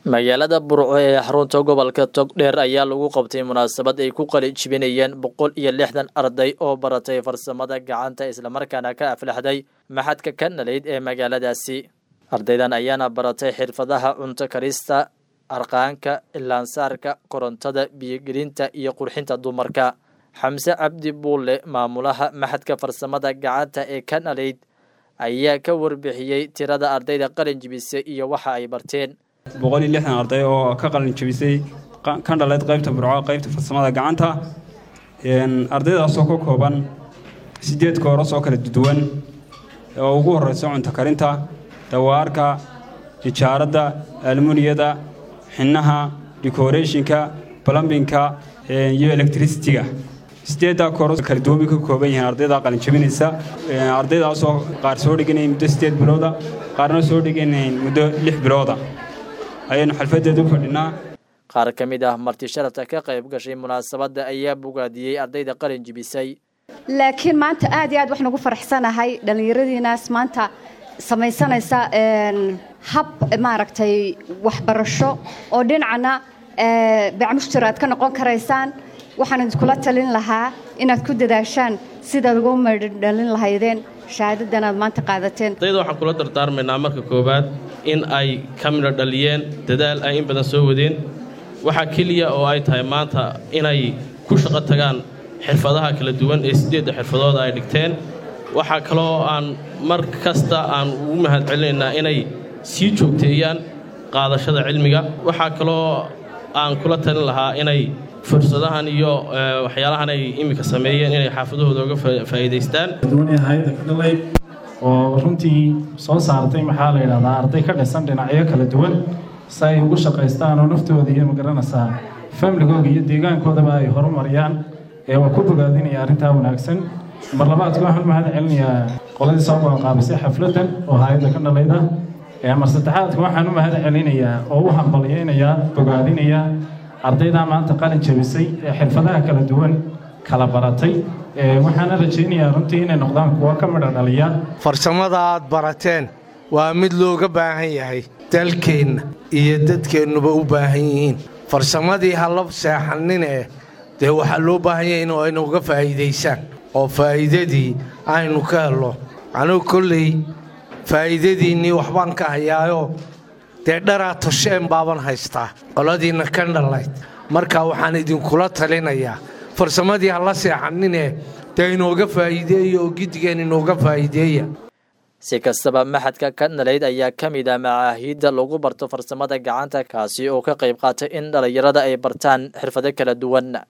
magaalada burco ee xarunta gobolka togdheer ayaa lagu qabtay munaasabad ay ku qali jibinayeen boqol iyo lixdan arday oo baratay farsamada gacanta islamarkaana ka aflaxday maxadka ka nalayd ee magaaladaasi ardaydan ayaana baratay xirfadaha cunto karista arqaanka ilaansaarka korontada biyogelinta iyo qurxinta dumarka xamse cabdi buulle maamulaha maxadka farsamada gacanta ee ka nalayd ayaa ka warbixiyey tirada ardayda qalin jibisay iyo waxa ay barteen boqol iyo lixdan arday oo ka qalin jabisay ka dhaleyd qaybta burco qaybta farsamada gacanta ardaydaasoo ka kooban sideed kooras oo kala duwan oo ugu horeysa cunto karinta dawaarka nijaaradda almuniyada xinaha decorationka plumbinka iyo electricitiga sideeddaa kooras kala duwan bay ka kooban yihiin ardayda qalin jabinaysa ardaydaasoo qaar soo dhiganayn muddo sideed bilooda qaarna soo dhiganayn muddo lix bilooda ayaynu xalfadeeda u fadhinaa qaar ka mid ah marti sharafta ka qayb gashay munaasabadda ayaa bogaadiyey ardayda qalin jibisay laakiin maanta aad iyo aad waxaan ugu faraxsanahay dhallinyaradiinaas maanta samaysanaysa hab maaragtay waxbarasho oo dhinacana bacmushtar aad ka noqon karaysaan waxaan idinkula talin lahaa inaad ku dadaashaan sidaad ugu madhalin lahaydeen shahaadadan aad maanta qaadateen ardayda waxaan kula dardaarmaynaa marka koowaad in ay ka midho dhaliyeen dadaal ay in badan soo wadeen waxaa keliya oo ay tahay maanta inay ku shaqo tagaan xirfadaha kala duwan ee siddeedda xirfadooda ay dhigteen waxaa kaloo aan mar kasta aan ugu mahad celinaynaa inay sii joogteeyaan qaadashada cilmiga waxaa kaloo aan kula talin lahaa inay fursadahan iyo waxyaalahan ay iminka sameeyeen inay xaafadahooda uga faa'iidaystaan oo runtii soo saartay maxaa la yidhahdaa arday ka dhisan dhinacyo kala duwan si ay ugu shaqaystaan oo naftooda iyo magaranaysaa famligooda iyo deegaankoodaba ay horumariyaan ee waa ku bogaadinaya arrintaa wanaagsan mar labaadka waxaan mahad celinayaa qoladii soo qabanqaabisay xafladdan oo hay-adda ka dhalayda mar saddexaadka waxaan u mahad celinayaa oo u hambalyaynayaa bogaadinayaa ardaydaa maanta qalin jabisay ee xirfadaha kala duwan kala baratay waxaana rajaynayaa runtii inay noqdaan kuwa ka midha dhaliya farsamada aad barateen waa mid looga baahan yahay dalkeenna iyo dadkeennuba u baahan yihiin farsamadii halla seexannine dee waxaa loo baahan yahay in aynu uga faa'iidaysaan oo faa'iidadii aynu ka helno anugu kolley faa'iidadiinnii waxbaan ka hayaayoo dee dharaa tosheen baaban haystaa qoladiinna ka dhalayd marka waxaan idinkula talinayaa farsamadii halla seexannine dee inooga faa'iideeya oo giddigeen inooga faa'iideeya si kastaba maxadka ka nalayd ayaa ka mid ah macaahiidda lagu barto farsamada gacanta kaasi oo ka qayb qaatay in dhallinyarada ay bartaan xirfado kala duwan